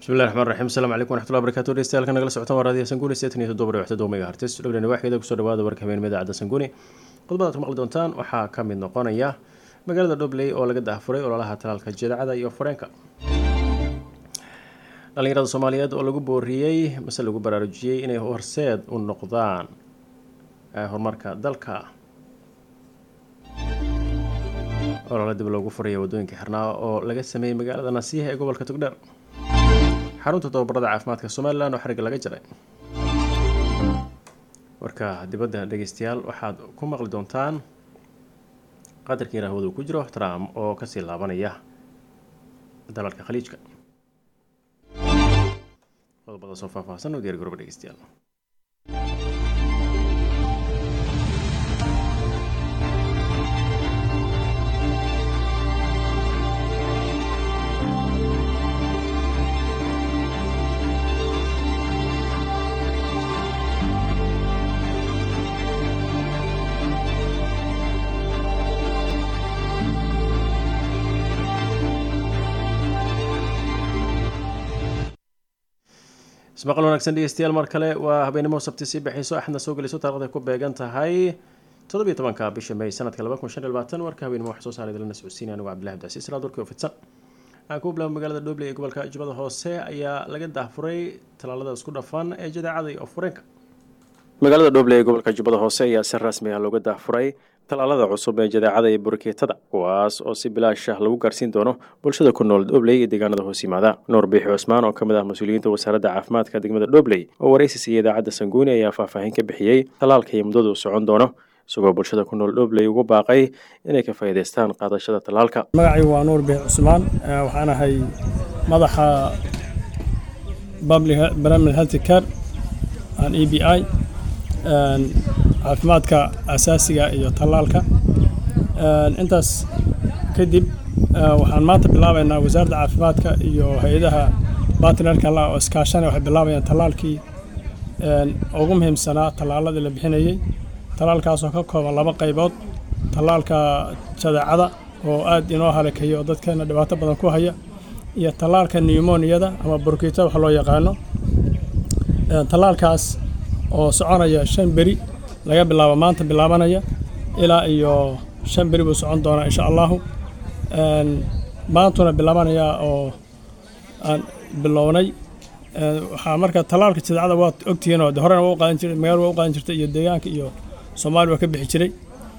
bismillahi raxmaan raxiim asalaamu calaykum waraxmatullahi barakatu dhegeystayaal nagala socotaan waa raadiyo sanguuni seetan iyo toddoba dhibc toddoba megahertis dhowrani waaxgeeda kusoo dhawaada warka habeenimo idaacadda sanguuni qodobadaad ku maqli doontaan waxaa ka mid noqonaya magaalada dhobley oo laga daahfuray ololaha talaalka jeedacada iyo fareenka dhalinyarada soomaaliyeed oo lagu booriyey mase lagu baraarujiyey inay horseed u noqdaan horumarka dalka olole dib loogu furaya wadooyinka xirnaa oo laga sameeyey magaalada nasiiha ee gobolka togdheer xarunta tababarada caafimaadka somalilan oo xariga laga jaray warka dibadda dhegeystayaal waxaad ku maqli doontaan qadarkii rahwada uu ku jiro trump oo kasii laabanaya dalalka khaliijka qodobadaas oo faahfaahsan oo diyaar garooba dhegeystayaal ismaqal wanaagsan dhegeystayaal mar kale waa habeenimo sabti sii baxayso axadna soo gelayso taarikhda ku beegan tahay toddobiyo tobanka bisha may sanadka laba kun shan iyo labaatan warka habeenimo wax soo saaray dalana socodsiinaya anigu cabdillahi abdicasiis raad warkii oo fidsan waxaan ku bilaaba magaalada dhobley ee gobolka jubbada hoose ayaa laga daahfuray tallaalada isku dhafan ee jadeecada iyo fureenka magaalada dhobley ee gobolka jubbada hoose ayaa si rasmi ah looga daahfuray tallaalada cusub ee jadeecada iyo burkeetada kuwaas oo si bilaash ah lagu gaarsiin doono bulshada ku nool dhobley iyo deegaanada hoos yimaada nuur biixi cusmaan oo ka mid ah mas-uuliyiinta wasaaradda caafimaadka degmada dhobley oo waraysi siiyey idaacadda sanguuni ayaa faahfaahin ka bixiyey tallaalka iyo muddada uu socon doono isagoo bulshada ku nool dhobley ugu baaqay inay ka faa'iidaystaan qaadashada tallaalka magacaygu waa nuur biixi cusmaan waxaan ahay madaxa barnaamij health care aan e b i caafimaadka asaasiga iyo tallaalka intaas kadib waxaan maanta bilaabaynaa wasaaradda caafimaadka iyo hay-adaha batnerka la oo iskaashanay waxay bilaabayaan tallaalkii ugu muhiimsanaa tallaaladii la bixinayey tallaalkaasoo ka kooban laba qaybood tallaalka jadeecada oo aad inoo halakayo oo dadkeena dhibaato badan ku haya iyo tallaalka newmoniyada ama burkiita wax loo yaqaano tallaalkaas oo soconaya shan beri laga bilaabo maanta bilaabanaya ilaa iyo shan beri buu socon doonaa insha allahu maantuna bilaabanaya oo aan bilownay waxaa marka tallaalka jadeecada waad ogtihiin oo horena waa u qaadan jiray magaalada waa u qaadan jirtay iyo deegaanka iyo soomaaliya waa ka bixi jiray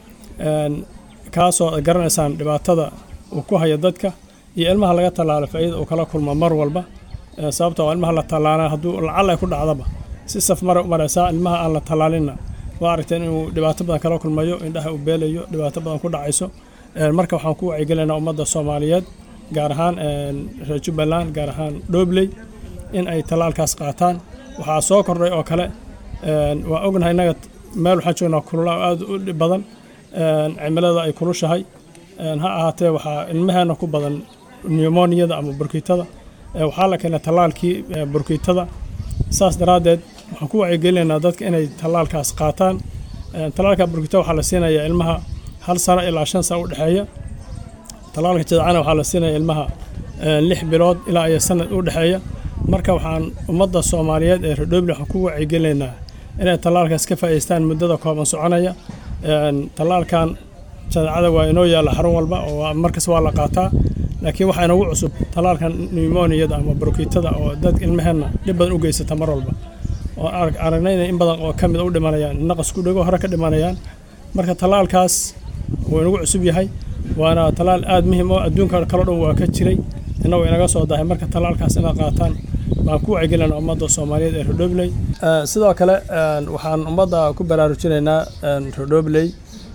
kaasoo ad garanaysaan dhibaatada uu ku haya dadka iyo ilmaha laga tallaalo faa'iida uu kala kulmo mar walba sababtoo ilmaha la tallaala hadduu lacala ay ku dhacdaba si saf mara u maraysaa ilmaha aan la tallaalinna waa aragteen inuu dhibaato badan kala kulmayo indhaha uu beelayo dhibaato badan ku dhacayso marka waxaan ku wacyigelinaynaa ummadda soomaaliyeed gaar ahaan reer jubbaland gaar ahaan dhobley in ay tallaalkaas qaataan waxaa soo kordhay oo kale waa ognahay innaga meel waxaan joognaa kulula oo aad u dhib badan cimilada ay kulushahay ha ahaatee waxaa ilmaheena ku badan newmoniyada ama burkiitada waxaa la keenay tallaalkii burkiitada saas daraaddeed waxaan ku wacyigelinaynaa dadka inay tallaalkaas qaataan tallaalka burkita waxaa la siinayaa ilmaha hal sano ilaa shan sano u dhexeeya tallaalka jadacana waxaa la siinaya ilmaha lix bilood ilaa iyo sanad u dhexeeya marka waxaan ummadda soomaaliyeed ee redhoble waxaan ku wacyigelinaynaa inay tallaalkaas ka faa'idaystaan muddada kooban soconaya tallaalkan jadacada waa inoo yaalla xarun walba oo markas waa la qaataa laakiin waxaa inagu cusub tallaalkan newmoniyada ama burkiitada oo dad ilmaheenna dhib badan u geysata mar walba oo aragnayna in badan oo ka mid u dhimanayaan naqas ku dhego hore ka dhimanayaan marka tallaalkaas wuu inagu cusub yahay waana tallaal aad muhiim oo adduunka kaloo dhan waa ka jiray innagu inaga soo dahay marka tallaalkaas inaad qaataan baan ku wacyigelinaa ummadda soomaaliyeed ee redhobley sidoo kale waxaan ummadda ku baraarujinaynaa redhobley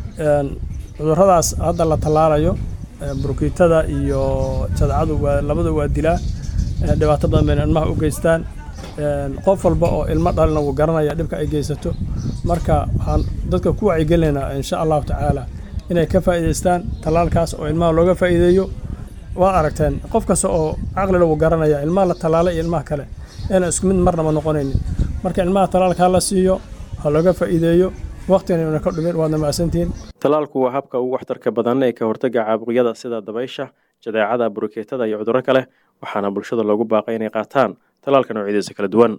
cudurradaas hadda la tallaalayo burkiitada iyo jadcadu waa labadu waa dilaa dhibaato badan bayna ilmaha u geystaan qof walba oo ilmo dhalina wuu garanaya dhibka ay geysato marka waxaan dadka ku wacyigelinaynaa insha allahu tacaala inay ka faa'iidaystaan tallaalkaas oo ilmaha looga faa'iideeyo waa aragteen qof kasta oo caqlila wuu garanaya ilmaha la tallaalay iyo ilmaha kale inaan isku mid marnaba noqonaynin marka ilmaha tallaalkaa la siiyo ha looga faa'iideeyo waqtigan una ka dhumin waadna mahadsantihiin tallaalku waa habka ugu waxtarka badan ee ka hortagga caabuqyada sida dabaysha jadeecada burukeetada iyo cudurro kale waxaana bulshada loogu baaqay inay qaataan tallaalka noocyadiisa kala duwan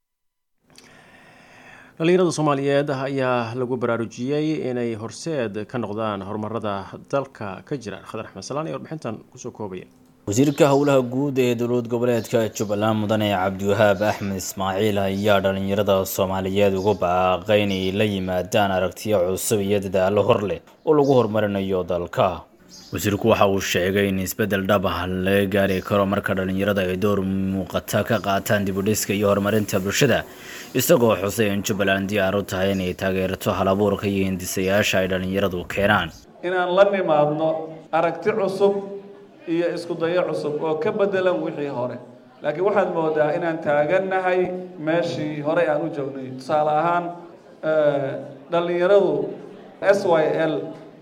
dhalinyarada soomaaliyeed ayaa lagu baraarujiyey inay horseed ka noqdaan horumarada dalka ka jira khadar axmed salaan ee warbixintan kusoo koobaya wasiirka howlaha guud ee dowlad goboleedka jubbaland mudane cabdiwahaab axmed ismaaciil ayaa dhalinyarada soomaaliyeed ugu baaqay inay la yimaadaan aragtiyo cusub iyo dadaalo hor leh oo lagu horumarinayo dalka wasiirku waxa uu sheegay in isbeddel dhab ah laga gaari karo marka dhalinyarada ay door muuqata ka qaataan dibudhiska iyo horumarinta bulshada isagoo xusay in jubbaland diyaar u tahay inay taageerto halabuurka iyo hindisayaasha ay dhalinyaradu keenaan inaan la nimaadno aragti cusub iyo isku dayo cusub oo ka bedelan wixii hore laakiin waxaad moodaa inaan taagannahay meeshii horey aan u joognay tusaale ahaan dhallinyaradu s y l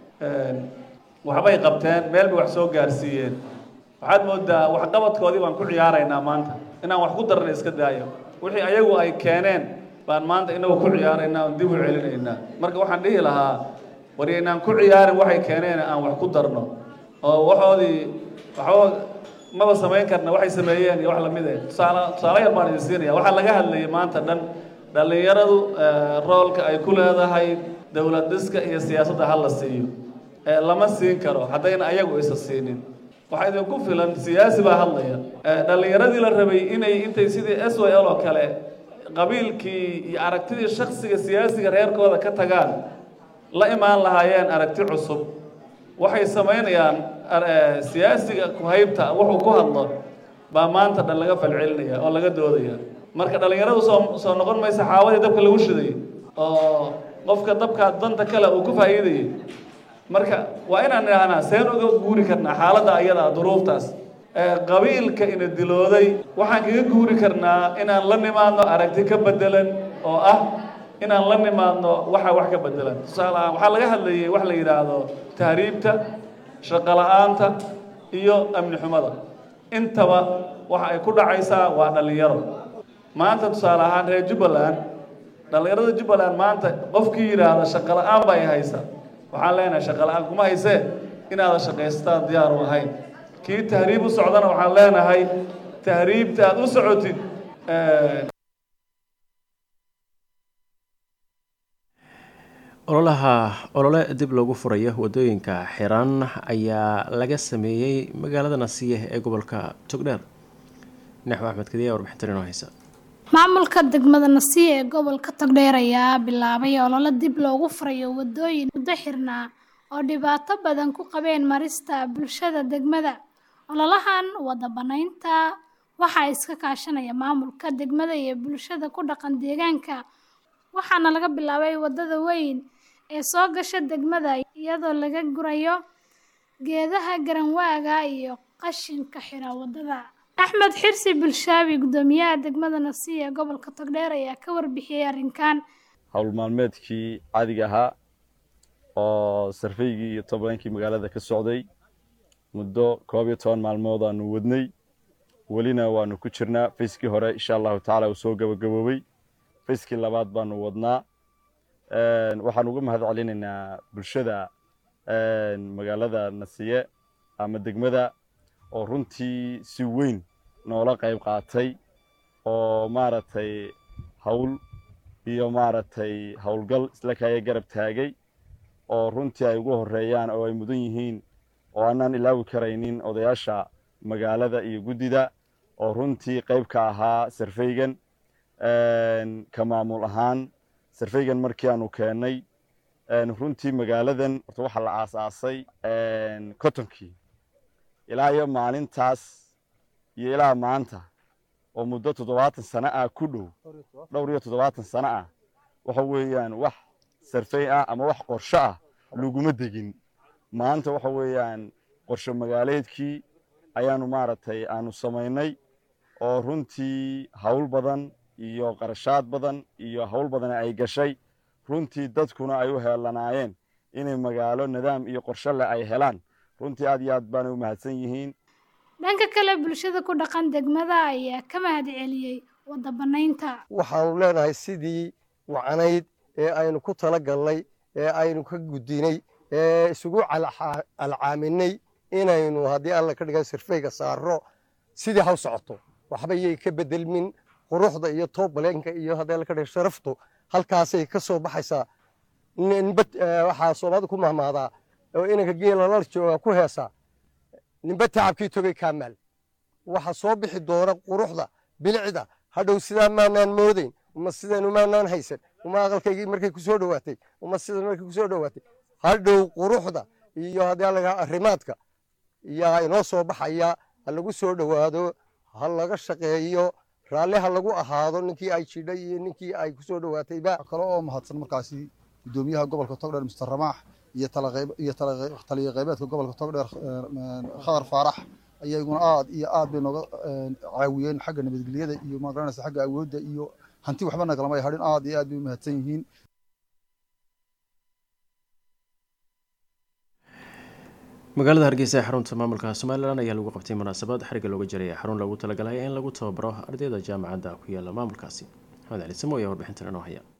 waxbay qabteen meel bay wax soo gaarsiiyeen waxaad moodaa waxqabadkoodii baan ku ciyaaraynaa maanta inaan wax ku darna iska daayo wixii ayagu ay keeneen baan maanta inagu ku ciyaaraynaa oon dib u celinaynaa marka waxaan dhihi lahaa war inaan ku ciyaarin waxay keeneen aan wax ku darno oo waxoodii waxba maba samayn karna waxay sameeyeen iyo wax lamid eh tusaale tusaale yar baan idin siinaya waxaa laga hadlayay maanta dhan dhallinyaradu roolka ay ku leedahay dowlad dhiska iyo siyaasadda ha la siiyo lama siin karo haddayna ayagu isa siinin waxaa idinku filan siyaasi baa hadlaya dhallinyaradii la rabay inay intay sidii s y l oo kale qabiilkii iyo aragtidii shaksiga siyaasiga reerkooda ka tagaan la imaan lahaayeen aragti cusub waxay samaynayaan siyaasiga kuhaybta wuxuu ku hadlo baa maanta dhan laga falcelinaya oo laga doodaya marka dhallinyaradu soo soo noqon maysa xaawadii dabka lagu shiday oo qofka dabka danta kale uu ku faa'iidayay marka waa inaan idhaahnaa seen uga guuri karnaa xaaladda ayada duruuftaas qabiilka ina dilooday waxaan kaga guuri karnaa inaan la nimaadno aragti ka bedelan oo ah inaan la nimaadno waxa wax ka bedelan tusaale ahaan waxaa laga hadlayay wax la yidhaahdo tahriibta shaqo la-aanta iyo amni xumada intaba waxa ay ku dhacaysaa waa dhallinyaro maanta tusaale ahaan reer jubbaland dhallinyarada jubbaland maanta qofkii yidhaahda shaqo la-aan bay haysa waxaan leenahay shaqo la-aan kuma haysee inaadan shaqaystaan diyaar u ahayn kii tahriib u socdana waxaan leenahay tahriibta aada u socotid ololaha olole dib loogu furayo wadooyinka xiran ayaa laga sameeyey magaalada nasiye ee gobolka togdheer naxwo axmed kadiya warbixintan inoo haysa maamulka degmada nasiye ee gobolka togdheer ayaa bilaabay olole dib loogu furayo wadooyin muddo xirnaa oo dhibaato badan ku qabeen marista bulshada degmada ololahan wada banaynta waxaa iska kaashanaya maamulka degmada iyo bulshada ku dhaqan deegaanka waxaana laga bilaabay wadada weyn ee soo gasha degmada iyadoo laga gurayo geedaha garanwaaga iyo qashinka xira wadada axmed xirsi bulshaabi guddoomiyaha degmada nasiya ee gobolka togdheer ayaa ka warbixiyey arrinkan howl maalmeedkii caadiga ahaa oo sarfaygii iyo tobankii magaalada ka socday muddo koob iyo toban maalmood aanu wadnay welina waanu ku jirnaa fayskii hore insha allahu tacaala uu soo gabagaboobey fayskii labaad baanu wadnaa waxaan uga mahad celinaynaa bulshada magaalada nasiye ama degmada oo runtii si weyn noola qayb qaatay oo maaragtay hawl iyo maaragtay howlgal isla kaaya garab taagay oo runtii ay ugu horeeyaan oo ay mudan yihiin oo aanaan ilaawi karaynin odayaasha magaalada iyo guddida oo runtii qayb ka ahaa sarfaygan ka maamul ahaan sarfaygan markii aanu keennay runtii magaaladan horta waxaa la aasaasay cottonkii ilaa iyo maalintaas iyo ilaa maanta oo muddo toddobaatan sano ah ku dhow dhowr iyo toddobaatan sano ah waxa weeyaan wax sarfay ah ama wax qorsho ah laguma degin maanta waxa weeyaan qorsho magaaleedkii ayaanu maaragtay aanu samaynay oo runtii hawl badan iyo qarashaad badan iyo hawl badan ay gashay runtii dadkuna ay u heelanaayeen inay magaalo nidaam iyo qorsho leh ay helaan runtii aad iyo aad baanay u mahadsan yihiin dhanka kale bulshada ku dhaqan degmada ayaa ka mahad celiyey wada banaynta waxaanu leenahay sidii wacnayd ee aynu ku tala galnay ee aynu ka gudinay ee isugu alcaaminay inaynu haddii alla ka dhigan sirfayga saaro sidii haw socoto waxba yay ka bedelmin quruxda iyo toobaleenka iyo haddee la ka dhigay sharaftu halkaasay ka soo baxaysaa ninba waxaa soomaalida ku mahmaadaa oo inanka geela la jooga ku heesaa ninba tacabkii togay kaamaal waxa soo bixi doona quruxda bilicda hadhow sidaa maanaan moodayn uma sidan umaanaan haysan uma aqalkaygii markay ku soo dhowaatay uma sidan markay ku soo dhowaatay hadhow quruxda iyo haddii laga arrimaadka yaa inoo soo baxaya ha lagu soo dhowaado ha laga shaqeeyo raalli ha lagu ahaado ninkii ay jidhay iyo ninkii ay ku soo dhowaatayba kale oo mahadsan markaasi gudoomiyaha gobolka togdheer mister ramaax iyo iyo taliya qaybeedka gobolka togdheer khadar faarax ayaa iguna aad iyo aad bay nooga caawiyeen xagga nabadgelyada iyo magaranaysa xagga awoodda iyo hanti waxba nagalama hadhin aad iyo aad bay u mahadsan yihiin magaalada hargeysa ee xarunta maamulka somalilan ayaa lagu qabtay munaasabad xariga looga jaraya xarun loogu talagalay in lagu tababaro ardayda jaamacadda ku yaala maamulkaasi maxamed cali samo ayaa warbixintan inoo haya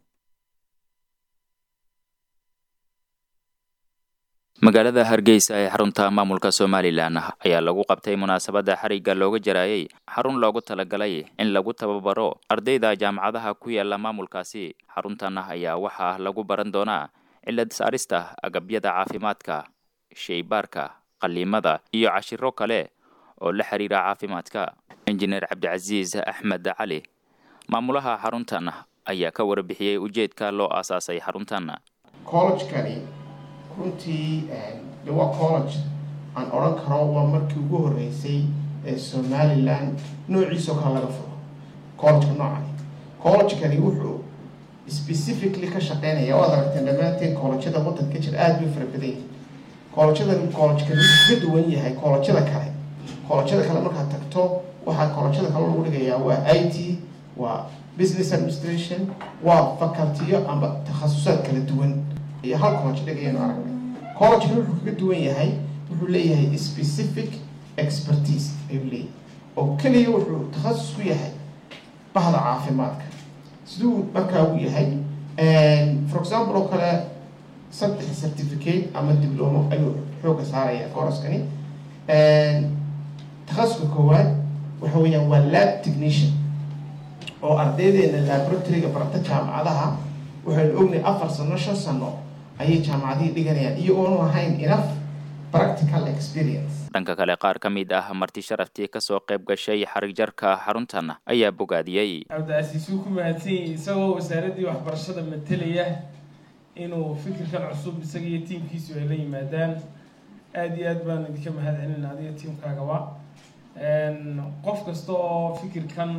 magaalada hargeysa ee xarunta maamulka somalilan ayaa lagu qabtay munaasabadda xarigga looga jarayay xarun loogu talagalay in lagu tababaro ardayda jaamacadaha ku yaala maamulkaasi xaruntan ayaa waxaa lagu baran doonaa cilad saarista agabyada caafimaadka sheybaarka qaliimada iyo cashiro kale oo la xiriira caafimaadka injineer cabdicasiis axmed cali maamulaha xaruntan ayaa ka warbixiyey ujeedka loo aasaasay xaruntan collejkani runtii de waa college aan odhan karo waa markii ugu horreysay ee somalilan noociisoo kale laga furo collegeka noocani collegekani wuxuu specifically ka shaqeynaya waad aragteen dhammaanteen collejyada waddanka ka jira aada bay fara badan yihin collejadan collegekani wuxuu ka duwan yahay collejyada kale collejyada kale markaad tagto waxaa collejyada kale lagu dhigayaa waa i t waa business administration waa facultiyo amba takhasusaad kala duwan iyo hal college dhigayanu aragnay collegekani wuxuu kaga duwan yahay wuxuu leeyahay specific expertise ayuu leeyahay oo keliya wuxuu takhasus ku yahay bahda caafimaadka siduu markaa u yahay for example oo kale saddex certificate ama diblomo ayuu xooga saaraya kooraskani takhasuska koowaad waxa weeyaan waa lab technician oo ardaydeena laboratoryga barata jaamacadaha waxaynu ognahay afar sano shan sano ayay jaamacadihii dhiganayaan iyagoonu ahayn enough practical experience dhanka kale qaar ka mid ah marti sharaftii kasoo qayb gashay xarig jarka xaruntan ayaa bogaadiyey cabdicasiis wuu ku mahadsan yahay isagoo wasaaraddii waxbarashada matelaya inuu fikirkan cusub isaga iyo tiimkiisu ay la yimaadaan aada iyo aad baan idinka mahad celina adiga tiimkaagaba qof kasta oo fikirkan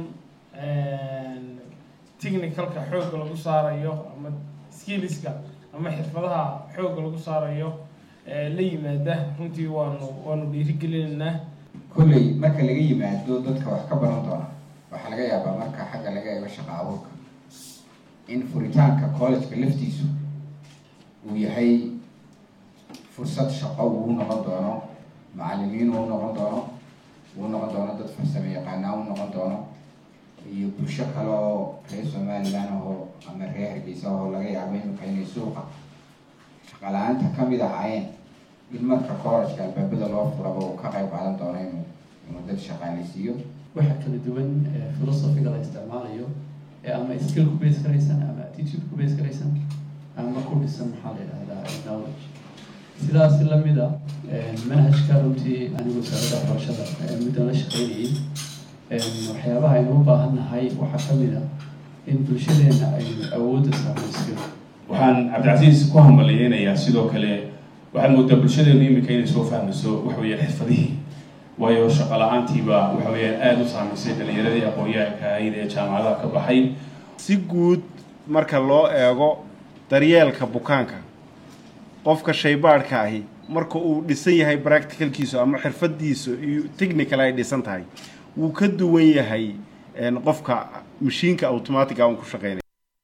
technicalka xoogga lagu saarayo ama skilliska ama xirfadaha xoogga lagu saarayo la yimaada runtii waanu waanu dhiirigelinaynaa kolley marka laga yimaado dadka wax ka baran doona waxaa laga yaabaa marka xagga laga eego shaqa abuurka in furitaanka collegeka laftiisu uu yahay fursad shaqo uu noqon doono macalimiin uu noqon doono uu noqon doono dad farsamo yaqaanaa uu noqon doono iyo bulsho kale oo reer somalilan ahoo ama reer hargeysa ahoo laga yaabo imika inay suuqa shaqala-aanta kamid ahaayeen in marka collegeka albaabada loo furaba uu ka qayb qaadan doono inuu inuu dad shaqaaleysiiyo waxa kala duwan philosophiga la isticmaalayo ee ama skill ku base garaysan ama attitude ku base garaysan ama ku dhisan maxaa la yidhahdaa knowledge sidaas lamida manhajka runtii anigu wasaaradda waxbarashada muddan la shaqeynayay waxyaabaha aynu u baahan nahay waxaa ka mid a in bulshadeena aynu awoodda saarno skill waxaan cabdicasiis ku hambaliyeynayaa sidoo kale waxaad moodaa bulshadeenu iminka inay soo fahmayso waxa weeyaan xirfadihii waayo shaqo la-aantiiba waxa weeyaan aada u saamaysay dhalinyaradii aqoon-yahanka ahayd ee jaamacadaha ka baxay si guud marka loo eego daryeelka bukaanka qofka shaybaadhka ahi marka uu dhisan yahay practicalkiisu ama xirfadiisu iyo technical ay dhisan tahay wuu ka duwan yahay qofka mashiinka automatica un ku shaqeynaya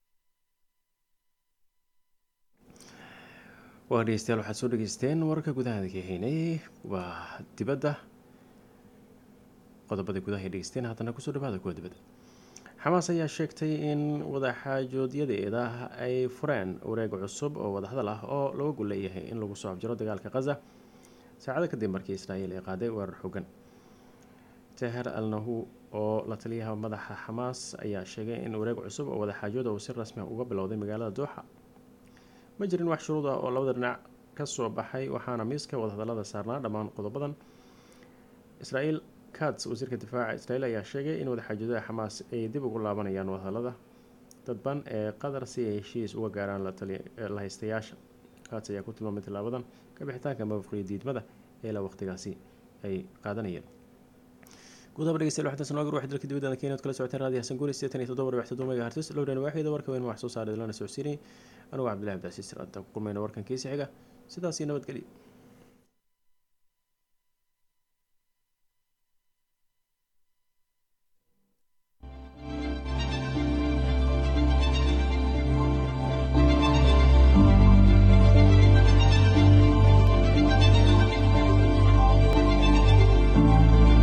waa dhegeystayaal waxaad soo dhegeysteen wararka gudaha kahaynay waa dibadda qodobada gudaha ay dhegeysteen haddana kusoo dhawaada kuwa dibadda xamaas ayaa sheegtay in wadaxaajooodyadeeda ay fureen wareeg cusub oo wadahadal ah oo looga gol leeyahay in lagu soo abjiro dagaalka khaza saacado kadib markii israa'iil ay qaaday weerar xogan teher al nahu oo la taliyaha madaxa xamaas ayaa sheegay in wareeg cusub oo wadaxaajooda uu si rasmi ah uga bilowday magaalada dooxa ma jirin wax shuruud ah oo labada dhinac kasoo baxay waxaana miiska wadahadalada saarnaa dhammaan qodobadan israel kats wasiirka difaaca israel ayaa sheegay in wadaxaajoodada xamaas ay dib ugu laabanayaan wadahadalada dadban ee qatar si ay heshiis uga gaaraan la haystayaasha kats ayaa ku tilmaamay tilaabadan kabixitaanka mafaqriya diidmada ee la waqtigaasi ay qaadanayeen guud haba dhegeystayaal waxaa taasnoo gar waxay dalka dibadda kenya od kala socoteen raadiyo xasan guuri sideetan iyo toddoba wax toddoba megahertz lowdhan waaxida warka weyn wax soo saaray lana socodsiinay anugu cabdillahi abdicasiis raadaan ku kulmayna warkan kiisi xiga sidaas iyo nabadgelyo